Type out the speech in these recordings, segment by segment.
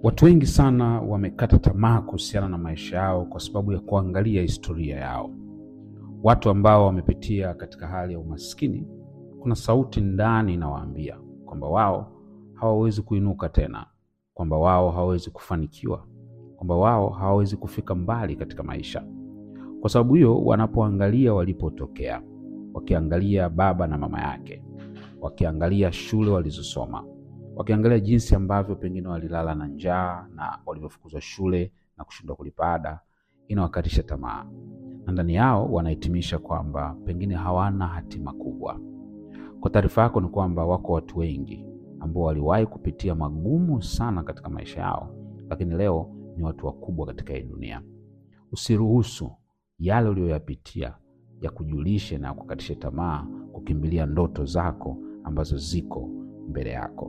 Watu wengi sana wamekata tamaa kuhusiana na maisha yao kwa sababu ya kuangalia historia yao. Watu ambao wamepitia katika hali ya umaskini, kuna sauti ndani inawaambia kwamba wao hawawezi kuinuka tena, kwamba wao hawawezi kufanikiwa, kwamba wao hawawezi kufika mbali katika maisha. Kwa sababu hiyo, wanapoangalia walipotokea, wakiangalia baba na mama yake, wakiangalia shule walizosoma wakiangalia jinsi ambavyo pengine walilala na njaa na walivyofukuzwa shule na kushindwa kulipa ada, inawakatisha tamaa, na ndani yao wanahitimisha kwamba pengine hawana hatima kubwa. Kwa taarifa yako ni kwamba wako watu wengi ambao waliwahi kupitia magumu sana katika maisha yao, lakini leo ni watu wakubwa katika hii dunia. Usiruhusu yale uliyoyapitia ya kujulishe na kukatisha tamaa kukimbilia ndoto zako ambazo ziko mbele yako.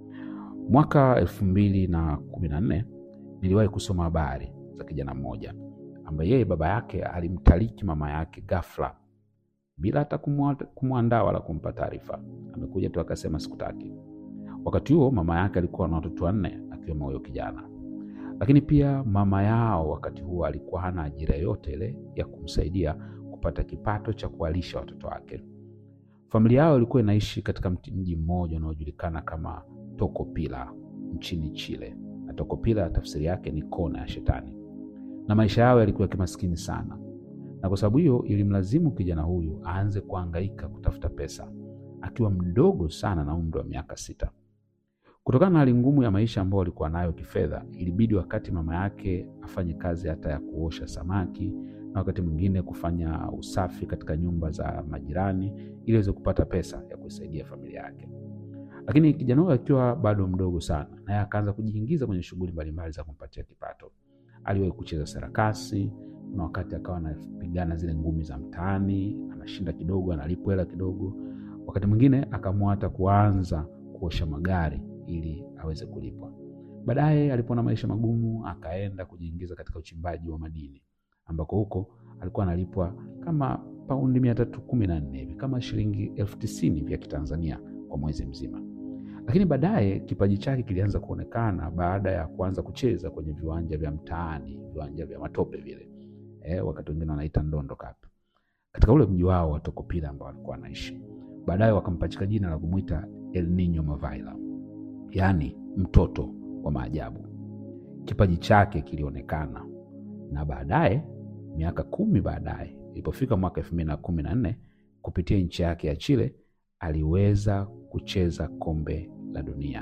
Mwaka elfu mbili na kumi na nne niliwahi kusoma habari za kijana mmoja ambaye yeye baba yake alimtaliki mama yake ghafla bila hata kumwandaa wala kumpa taarifa. Amekuja tu akasema sikutaki. Wakati huo mama yake alikuwa na watoto wanne akiwemo huyo kijana, lakini pia mama yao wakati huo alikuwa hana ajira yoyote ile ya kumsaidia kupata kipato cha kuwalisha watoto wake. Familia yao ilikuwa inaishi katika mji mmoja unaojulikana kama Tocopilla nchini Chile, na Tocopilla tafsiri yake ni kona ya Shetani, na maisha yao yalikuwa ya kimaskini sana, na kwa sababu hiyo ilimlazimu kijana huyu aanze kuhangaika kutafuta pesa akiwa mdogo sana na umri wa miaka sita. Kutokana na hali ngumu ya maisha ambayo alikuwa nayo kifedha, ilibidi wakati mama yake afanye kazi hata ya kuosha samaki na wakati mwingine kufanya usafi katika nyumba za majirani ili aweze kupata pesa ya kuisaidia familia yake. Lakini kijana huyo akiwa bado mdogo sana, naye akaanza kujiingiza kwenye shughuli mbalimbali za kumpatia kipato. Aliwahi kucheza sarakasi, kuna wakati akawa anapigana zile ngumi za mtaani, anashinda kidogo, analipwa hela kidogo. Wakati mwingine akaamua hata kuanza kuosha magari ili aweze kulipwa. Baadaye alipoona maisha magumu, akaenda kujiingiza katika uchimbaji wa madini ambako huko alikuwa analipwa kama paundi mia tatu kumi na nne hivi kama shilingi elfu tisini vya Kitanzania kwa mwezi mzima. Lakini baadaye kipaji chake kilianza kuonekana baada ya kuanza kucheza kwenye viwanja vya mtaani, viwanja vya matope vile, eh, wakati wengine wanaita ndondo cup, katika ule mji wao wa Tocopilla ambao walikuwa wanaishi. Baadaye wakampachika jina la kumwita El Nino Mavaila, yaani mtoto wa maajabu. Kipaji chake kilionekana na baadaye miaka kumi baadaye ilipofika mwaka elfu mbili na kumi na nne kupitia nchi yake ya Chile aliweza kucheza kombe la dunia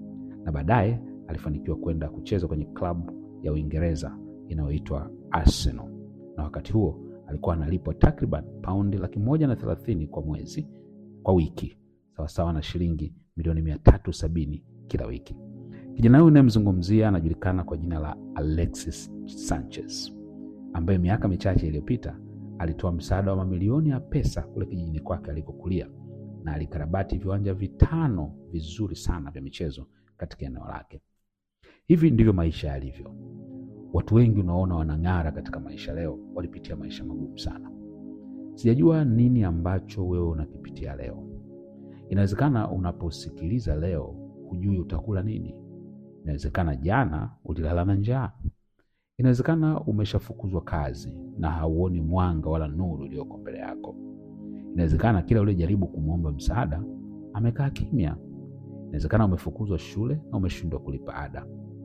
na baadaye alifanikiwa kwenda kucheza kwenye klabu ya Uingereza inayoitwa Arsenal, na wakati huo alikuwa analipwa takriban paundi laki moja na thelathini kwa mwezi kwa wiki, sawasawa na shilingi milioni mia tatu sabini kila wiki. Kijana huyu unayemzungumzia anajulikana kwa jina la Alexis Sanchez ambaye miaka michache iliyopita alitoa msaada wa mamilioni ya pesa kule kijijini kwake alikokulia na alikarabati viwanja vitano vizuri sana vya michezo katika eneo lake. Hivi ndivyo maisha yalivyo. Watu wengi unaona wanang'ara katika maisha leo walipitia maisha magumu sana. Sijajua nini ambacho wewe unakipitia leo. Inawezekana unaposikiliza leo hujui utakula nini. Inawezekana jana ulilala na njaa. Inawezekana umeshafukuzwa kazi na hauoni mwanga wala nuru iliyoko mbele yako. Inawezekana kila ulijaribu kumwomba msaada amekaa kimya. Inawezekana umefukuzwa shule na umeshindwa kulipa ada.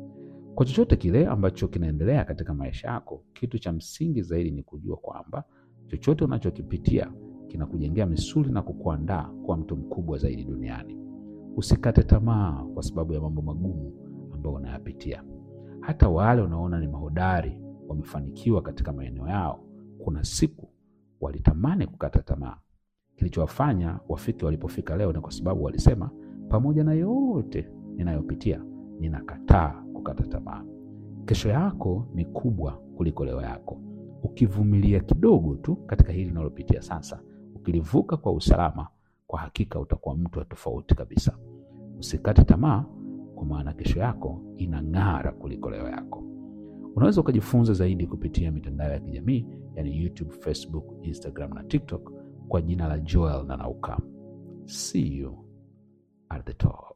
Kwa chochote kile ambacho kinaendelea katika maisha yako, kitu cha msingi zaidi ni kujua kwamba chochote unachokipitia kinakujengea misuli na kukuandaa kuwa mtu mkubwa zaidi duniani. Usikate tamaa kwa sababu ya mambo magumu ambayo unayapitia. Hata wale unaona ni mahodari, wamefanikiwa katika maeneo yao, kuna siku walitamani kukata tamaa. Kilichowafanya wafike walipofika leo ni kwa sababu walisema, pamoja na yote ninayopitia, ninakataa kukata tamaa. Kesho yako ni kubwa kuliko leo yako. Ukivumilia kidogo tu katika hili unalopitia sasa, ukilivuka kwa usalama, kwa hakika utakuwa mtu wa tofauti kabisa. Usikate tamaa, kwa maana kesho yako inang'ara kuliko leo yako. Unaweza ukajifunza zaidi kupitia mitandao ya kijamii yani YouTube, Facebook, Instagram na TikTok kwa jina la Joel Nanauka. See you at the top.